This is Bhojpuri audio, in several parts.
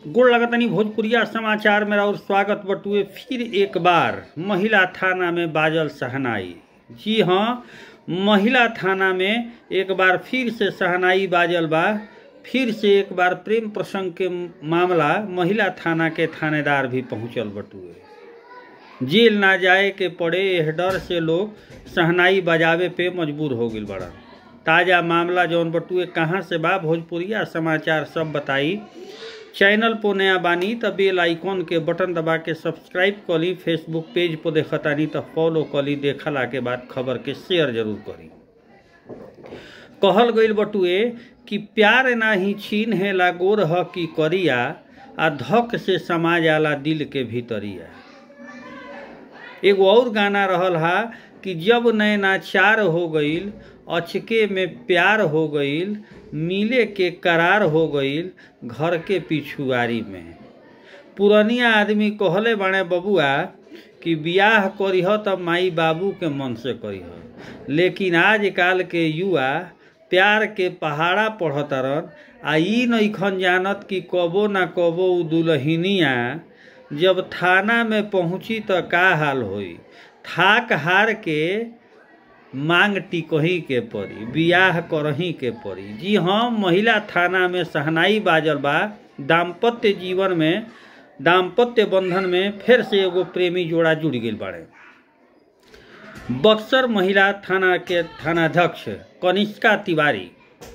गोड़ लगतनी भोजपुरिया समाचार में और स्वागत बटुए फिर एक बार महिला थाना में बाजल सहनाई जी हाँ महिला थाना में एक बार फिर से सहनाई बाजल बा फिर से एक बार प्रेम प्रसंग के मामला महिला थाना के थानेदार भी पहुंचल बटुए जेल ना जाए के पड़े एह डर से लोग सहनाई बजावे पे मजबूर हो गई बड़ा ताज़ा मामला जौन बटुए कहाँ से बा भोजपुरिया समाचार सब बताई चैनल पर नया बानी त बेल आइकॉन के बटन दबा के सब्सक्राइब करी फेसबुक पेज पर देखतानी त फॉलो करी देखला के बाद खबर के शेयर जरूर करी कहल गईल बटुए कि प्यार नाही छीन है लागोर ह की करिया आ धक से समा जाला दिल के भीतरिया एगो और गाना रहल हा कि जब नैनाचार हो गईल अचके में प्यार हो गईल मिले के करार हो गईल घर के पिछुआरी में पुरनिया आदमी कहले बाणे बबुआ कि बियाह करीह तब माई बाबू के मन से करीह लेकिन आजकल के युवा प्यार के पहाड़ा पढ़तरन आ ई नइखन जानत कि कबो ना कबो उ दुल्हनिया जब थाना में पहुंची त का हाल होई थाक हार के मांग टिकही के पड़ी बियाह करही के पड़ी जी हाँ महिला थाना में सहनाई बाजल बा दाम्पत्य जीवन में दाम्पत्य बंधन में फिर से एगो प्रेमी जोड़ा जुड़ गई बाड़े बक्सर महिला थाना के थानाध्यक्ष कनिष्का तिवारी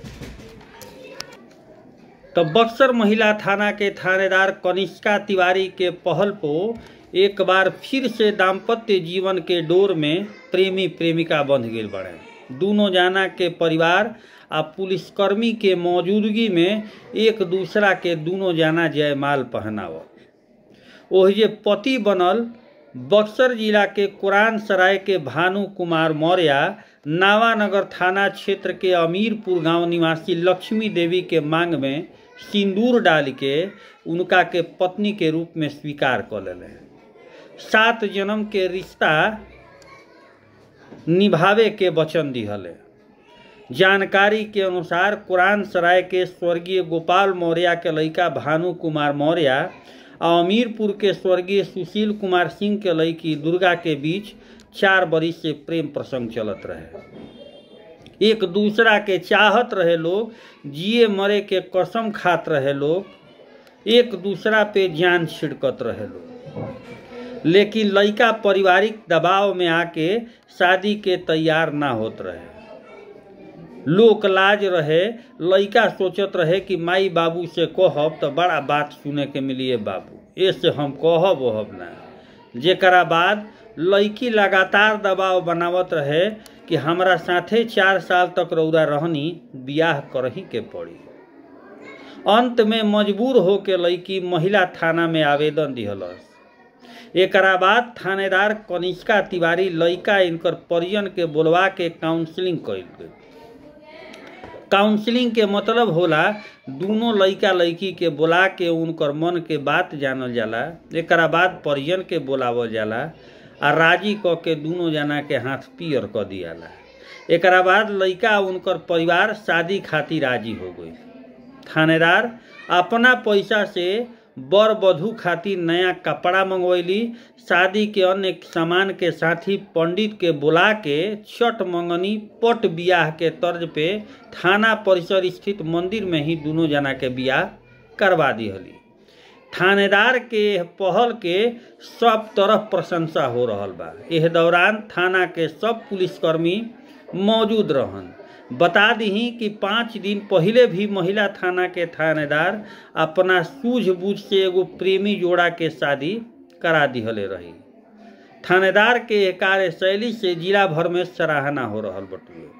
तो बक्सर महिला थाना के थानेदार कनिष्का तिवारी के पहल को एक बार फिर से दाम्पत्य जीवन के डोर में प्रेमी प्रेमिका बंध गई बड़े दोनों जाना के परिवार आ पुलिसकर्मी के मौजूदगी में एक दूसरा के दोनों जाना जयमाल पहनाव ओहिजे पति बनल बक्सर जिला के कुरान सराय के भानु कुमार मौर्य नावानगर थाना क्षेत्र के अमीरपुर गांव निवासी लक्ष्मी देवी के मांग में सिंदूर डाल के उनका के पत्नी के रूप में स्वीकार कर ले सात जन्म के रिश्ता निभावे के वचन दिहले जानकारी के अनुसार कुरान सराय के स्वर्गीय गोपाल मौर्य के लड़का भानु कुमार मौर्य और अमीरपुर के स्वर्गीय सुशील कुमार सिंह के लड़की दुर्गा के बीच चार बरिस से प्रेम प्रसंग चलत रहे एक दूसरा के चाहत रहे लोग जिए मरे के कसम खात रहे लोग एक दूसरा पे जान छिड़कत रहे लोग लेकिन लड़का पारिवारिक दबाव में आके शादी के तैयार ना होत रहे लोक लाज रहे लड़का सोचत रहे कि माई बाबू से कहब तो बड़ा बात सुने के मिलिए बाबू ऐसे हम कहब वहब ना जेकरा बाद लड़की लगातार दबाव बनावत रहे कि हमरा साथे चार साल तक रौदा रहनी बियाह करही के पड़ी अंत में मजबूर होके लड़की महिला थाना में आवेदन दिहलस एकरा बाद थानेदार कनिष्का तिवारी लड़का इनकर परिजन के बोलवा के काउंसलिंग कैल गई काउंसलिंग के मतलब होला दोनों लड़का लड़की के बोला के उनकर मन के बात जानल जाला एकरा बाद परिजन के बोलावल जाला आ राजी क के दोनों जना के हाथ पियर क दियाला एकरा बाद लड़का उनकर परिवार शादी खातिर राजी हो गई थानेदार अपना पैसा से बर वधु खातिर नया कपड़ा मंगवैली शादी के अन्य सामान के साथ ही पंडित के बुला के छठ मंगनी पट बियाह के तर्ज पे थाना परिसर स्थित मंदिर में ही दोनों जना के बियाह करवा दिहली थानेदार के पहल के सब तरफ प्रशंसा हो रहल बा एह दौरान थाना के सब पुलिसकर्मी मौजूद रहन बता दी कि पाँच दिन पहले भी महिला थाना के थानेदार अपना सूझबूझ से एगो प्रेमी जोड़ा के शादी करा दिहले रही थानेदार के कार्यशैली से जिला भर में सराहना हो रहल बटुए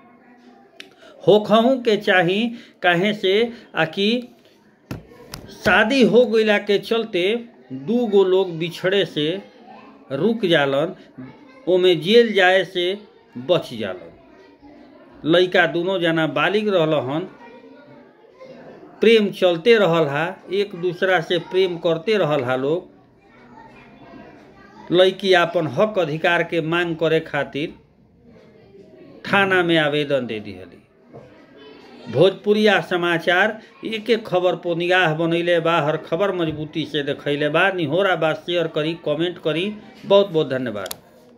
होखहू के चाही कहे से आकि शादी हो गईला के चलते दू गो लोग बिछड़े से रुक जालन ओमे जेल जाए से बच जालन लड़का दोनों जना बालिग रहल हन प्रेम चलते रहल हा एक दूसरा से प्रेम करते रहल हा लोग लड़की अपन हक अधिकार के मांग करे खातिर थाना में आवेदन दे दिहली भोजपुरिया समाचार एक एक खबर पर निगाह बनैले बा हर खबर मजबूती से देखैले बा निहोरा बा शेयर करी कमेंट करी बहुत बहुत धन्यवाद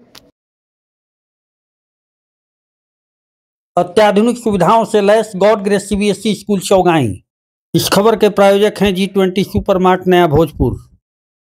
अत्याधुनिक सुविधाओं से लैस God Grace CBSE school Chaugai इस खबर के प्रायोजक हैं जी ट्वेंटी सुपर मार्ट नया भोजपुर